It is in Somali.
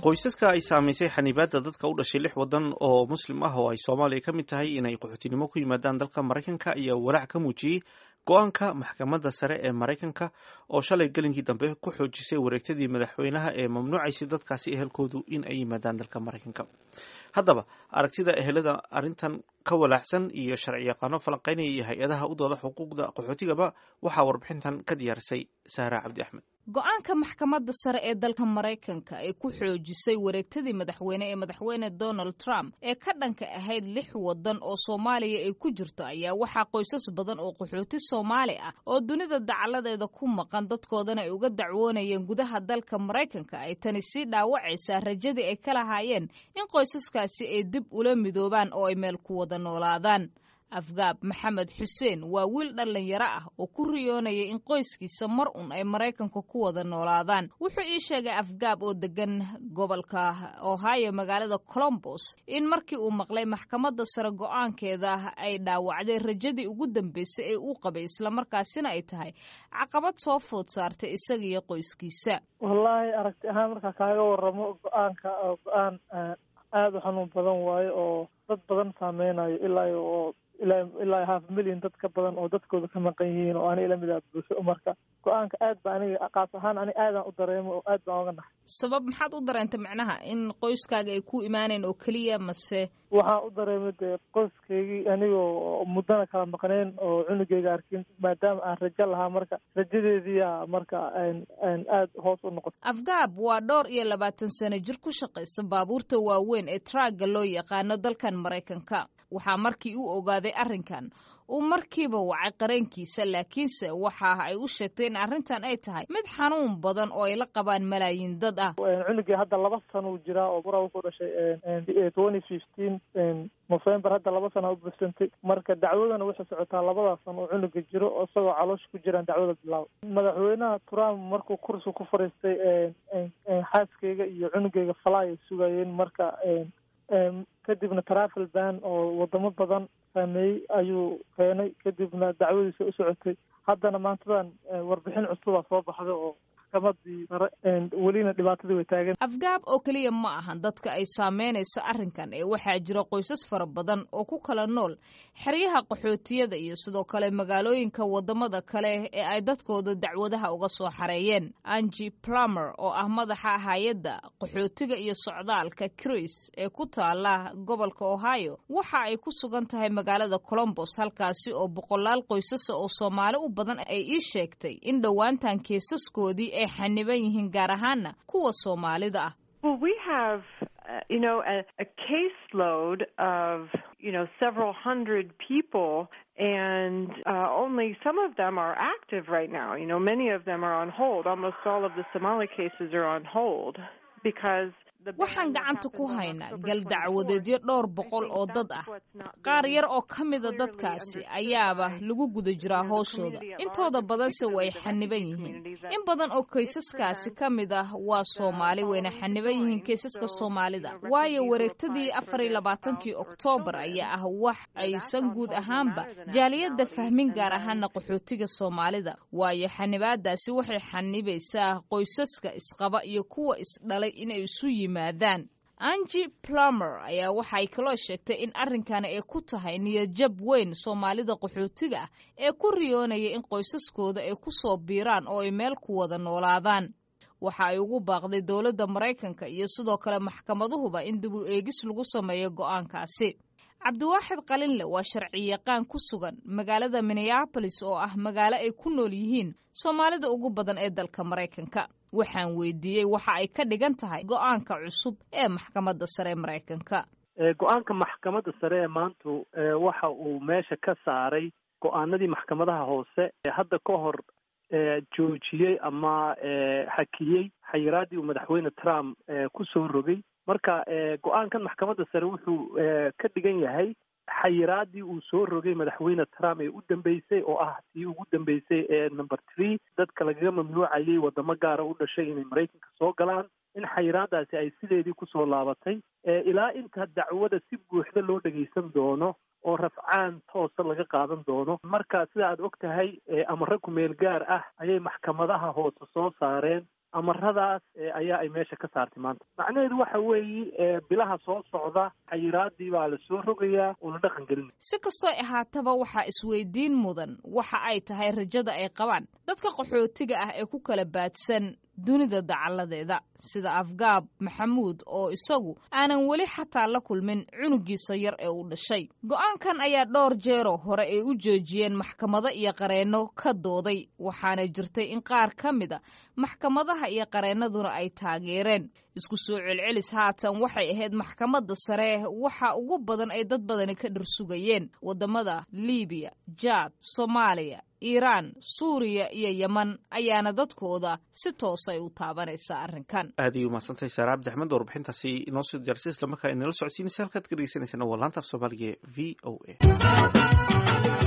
qoysaska ay saamaysay xanibaadda dadka u dhashay lix waddan oo muslim ah oo ay soomaaliya ka mid tahay inay qaxootinimo ku yimaadaan dalka maraykanka ayaa walaac ka muujiyey go-aanka maxkamadda sare ee maraykanka oo shalay gelinkii dambe ku xoojisay wareegtadii madaxweynaha ee mamnuucaysay dadkaasi ehelkoodu in ay yimaadaan dalka maraykanka haddaba aragtida ehelada arrintan ka walaacsan iyo sharci yaqaano falanqeynaya iyo hay-adaha u dooda xuquuqda qaxootigaba waxaa warbixintan ka diyaarisay sahra cabdi axmed go-aanka maxkamadda sare ee dalka maraykanka ee ku xoojisay wareegtadii madaxweyne ee madaxweyne donald trump ee ka dhanka ahayd lix waddan oo soomaaliya ay ku jirto ayaa waxaa qoysas badan oo qaxooti soomaali ah oo dunida dacaladeeda ku maqan dadkoodana ay uga dacwoonayeen gudaha dalka maraykanka ay tani sii dhaawacaysaa rajadii ay ka lahaayeen in qoysaskaasi ay dib ula midoobaan oo ay meel ku wada noolaadaan afgaab maxamed xuseen waa wiil dhallinyaro ah oo ku riyoonaya in qoyskiisa mar un ay maraykanka ku wada noolaadaan wuxuu ii sheegay afgaab oo degan gobolka ohio magaalada colombos in markii uu maqlay maxkamadda sare go-aankeeda ay dhaawacday rajadii ugu dambeysay ee uu qabay islamarkaasina ay tahay caqabad soo food saartay isaga iyo qoyskiisa wallaahi aragti ahaan markaa kaaga waramo go-aanka go-aan aada u xanuun badan waayo oo dad badan saameynayo ilaa oo ilaa ilaa half million dad ka badan oo dadkooda ka maqan yihiin oo aniga lamid ah bulsho marka go-aanka aad ba aniga qaas ahaan ani aadaan u dareemo oo aad baan oga naxay sabab maxaad u dareentay macnaha in qoyskaaga ay ku imaaneen oo keliya mase waxaan u dareemay dee qoyskaygii anigoo muddana kala maqneen oo cunugeyga arkin maadaama aan rajo lahaa marka rajadeediia marka aad hoos u noqotay afgaab waa dhowr iyo labaatan sano jir ku shaqaysa baabuurta waaweyn ee traaga loo yaqaano dalkan maraykanka waxaa markii uu ogaaday arrinkan uu markiiba wacay qareenkiisa laakiinse waxa ay u sheegtay in arrintan ay tahay mid xanuun badan oo ay la qabaan malaayiin dad ah cunugii hadda laba sano uu jiraa oo bura wuxuu dhashay twenty fifteen november hadda laba sana u bursantay marka dacwadana waxay socotaa labadaas sano oo cunuga jiro oo isagoo caloosha ku jiraan dacwada bilaaba madaxweynaha trump markuu kursi ku fariistay xaaskeyga iyo cunugeyga falaay ay sugayeen marka kadibna travel ban oo wadamo badan saameeyey ayuu keenay kadibna dacwadiisa u socotay haddana maantadan warbixin cusubaa soo baxda oo maxkamadii sare welina dhibaatadii way taagan afgaab oo keliya ma ahan dadka ay saameynayso arrinkan ee waxaa jira qoysas fara badan oo ku kala nool xeryaha qaxootiyada iyo sidoo kale magaalooyinka wadamada kale ee ay dadkooda dacwadaha uga soo xareeyeen angi plumer oo ah madaxa hay-adda qaxootiga iyo socdaalka cris ee ku taala gobolka ohio waxa ay ku sugan tahay magaalada colombos halkaasi oo boqolaal qoysasa oo soomaali u badan ay ii sheegtay in dhowaantan keesaskoodii ay xaniban yihiin gaar ahaana kuwa soomaalida ah Well, we have, uh, you know, a, a caseload of, you know, several hundred people, and uh, only some of them are active right now. You know, many of them are on hold. Almost all of the Somali cases are on hold because waxaan gacanta ku haynaa gal dacwadeedyo dhowr boqol oo dad ah qaar yar oo ka mida dadkaasi ayaaba lagu guda jiraa hooshooda intooda badanse way xaniban yihiin in badan oo kaysaskaasi ka mid ah waa soomaali wayna xaniban yihiin kaysaska soomaalida waayo wareegtadii afar iyo labaatankii oktoobar ayaa ah wax aysan guud ahaanba jaaliyadda fahmin gaar ahaana qaxootiga soomaalida waayo xanibaadaasi waxay xanibaysaa qoysaska isqaba iyo kuwa isdhalay inay isu yimaadaan angi plumer ayaa waxay kaloo sheegtay in arrinkani ay ku tahay niyadjab weyn soomaalida qaxootiga ah ee ku riyoonaya in qoysaskooda ay ku soo biiraan oo ay meel ku wada noolaadaan waxa ay ugu baaqday dowladda maraykanka iyo sidoo kale maxkamaduhuba in dib u eegis lagu sameeyo go'aankaasi cabdiwaaxid qalinle waa sharci yaqaan ku sugan magaalada minneabolis oo ah magaalo ay ku nool yihiin soomaalida ugu badan ee dalka maraykanka waxaan weydiiyey waxa ay ka dhigan tahay go-aanka cusub ee maxkamadda sare ee maraykanka go-aanka maxkamadda sare ee maantu waxa uu meesha ka saaray go-aanadii maxkamadaha hoose hadda ka hor joojiyey ama xakiyey xayiraadii uu madaxweyne trump ku soo rogay marka go-aankan maxkamadda sare wuxuu ka dhigan yahay xayiraadii uu soo rogay madaxweyne trump ee u dambeysay oo ah tii ugu dambeysay ee number three dadka lagaga mamnuucayay wadamo gaara u dhashay inay maraykanka soo galaan in xayiraadaasi ay sideedii kusoo laabatay ilaa inta dacwada si buuxda loo dhagaysan doono oo rafcaan toosa laga qaadan doono marka sida aad og tahay amare kumeel gaar ah ayay maxkamadaha hoose soo saareen amaradaas ayaa ay meesha ka saartay maanta macnaheedu waxa weeye bilaha soo socda xayiraadii baa la soo rogayaa oo la dhaqan gelin si kastoo ahaataba waxaa isweydiin mudan waxa ay tahay rajada ay qabaan dadka qaxootiga ah ee ku kala baadsan dunida dacalladeeda sida afgaab maxamuud oo isagu aanan weli xataa la kulmin cunugiisa yar ee uu dhashay go'aankan ayaa dhowr jeeroo hore ay u joojiyeen maxkamado iyo qareenno ka dooday waxaana jirtay in qaar ka mida maxkamadaha iyo qareennaduna ay taageereen isku soo celcelis haatan waxay ahayd maxkamadda sare waxa ugu badan ay dad badani ka dhirsugayeen waddamada libiya jaad soomaaliya iiraan suuriya iyo yeman ayaana dadkooda si toosay u taabanaysaa arrinkan aad ayay umahadsantahay saare cabdi axmed warbixintaasi inoo soo diyaarsay islamarkaa inala socodsiinaysa halkaad ka dhegeysanaysan waa laanta af soomaaliga v o a